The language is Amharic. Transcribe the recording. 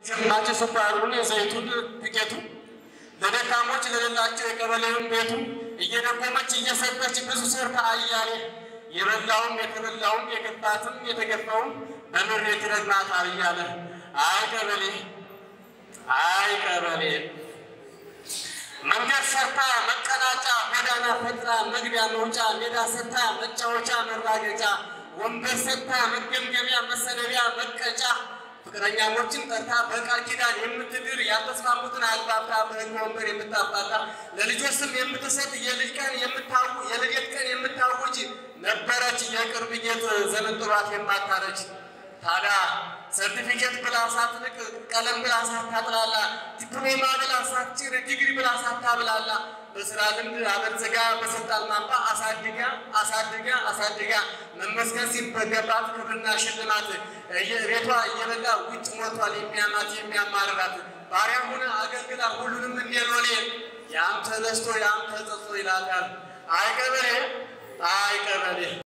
ሸማች ስኳሩን፣ ዘይቱን፣ ዱቄቱ ለደካሞች ለሌላቸው የቀበሌውን ቤቱ እየደጎመች እየሰጠች ብዙ ሰርታ አያሌ የበላውም የተበላውም የገባትም የተገባውም በምሬት ይረግማታል እያለ አይ ቀበሌ አይ ቀበሌ መንገድ ሰርታ መቀናጫ ጎዳና ፈጥራ መግቢያ መውጫ ሜዳ ሰርታ መጫወቻ መራገጫ ወንበር ሰርታ መገምገሚያ መሰደቢያ መቀጫ ፍቅረኛሞችን ጠርታ በቃል ኪዳን የምትድር ያልተስማሙትን አግባብታ በሕግ ወንበር የምታባታ ለልጆች ስም የምትሰጥ የልጅ ቀን የምታው የልደት ቀን የምታውጅ ነበረች የቅርብ ጌጥ ዘመን ጥሯት የማታረጅ ታዲያ ሰርቲፊኬት ብላ ሳትንቅ ቀለም ብላ ሳታጥላላ ዲፕሎማ ብላ ሳትጭር ዲግሪ ብላ ሳታብላላ በስራ ልምድ አበልጽጋ በስልጣን ማማ አሳድጋ አሳድጋ አሳድጋ መመስገን ሲበገባት ክብርና ሽልማት ቤቷ እየበላ ውጭ ሞቷል የሚያማት የሚያማርራት ባሪያ ሆነ አገልግላ ሁሉንም እንደሎሌ ያም ተነስቶ ያም ተጸጽቶ ይላታል። አይ ቀበሌ አይ ቀበሌ